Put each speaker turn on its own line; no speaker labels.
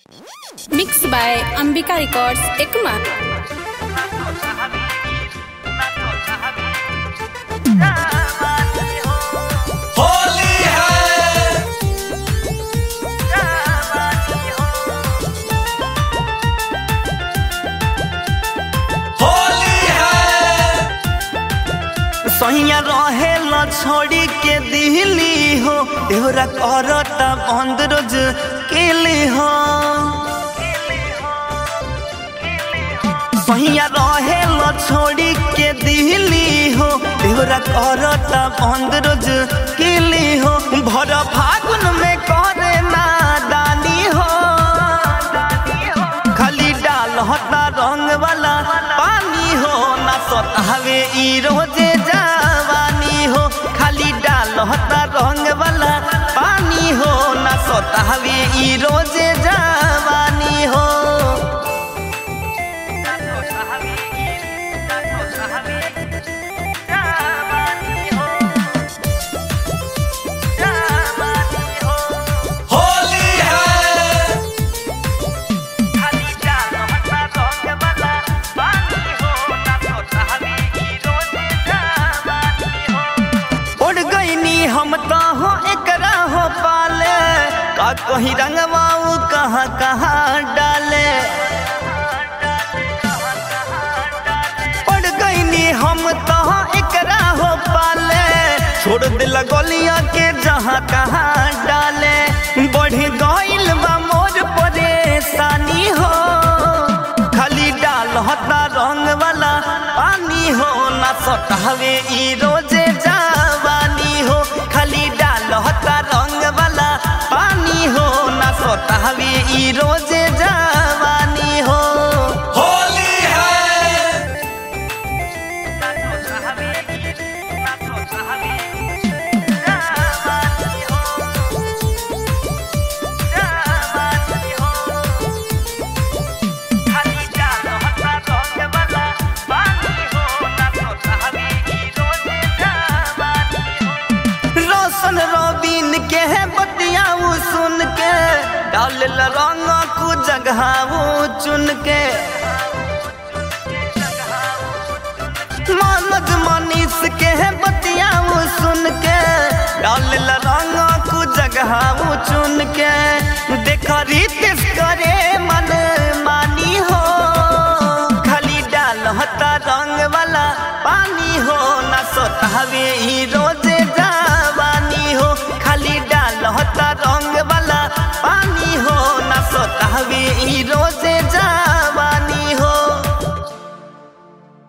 mix by Ambika records Ekma
Holi है होली है
सैया रहे ल छोड़ी के दिली हो देवरा करता बंद रोज केली हो सैया रहे ल छोड़ी के दिली हो देवरा करता बंद रोज केली हो भर फागुन में करे नादानी हो खाली डाल हटा रंग वाला पानी हो ना सतावे ई रोजे जवानी हो खाली डाल हटा रंग वाला पानी हो ना सतावे ई रोजे जवानी हो
होली है
उड़ गईनी हम तो हो एकरा हो पाले का कहीं रंगवाऊ कहाँ कहाँ डाले उड़ गईनी हम तो हो एकरा हो पाले छोड़ दिल गलिया के जहाँ कहाँ डाले बढ़ गईल बा मोर परेशानी हो खाली डाल हता रंग वाला पानी हो ना सतावे ई रोजे जवानी हो खाली डाल हता रंग वाला पानी हो ना सतावे ई रोजे जवानी हो
होली है
रोशन रोबिन के है बतियाऊ सुन के डाल रंग को जगह चुन के मानद मनीष के है बतियाऊ सुन के डाल रंग को जगह चुन के देख रितेश करे मन मानी हो खाली डाल हता रंग वाला पानी हो ना सतावे ही रोजे जवानी हो खाली डाल हता रंग वाला पानी हो ना सता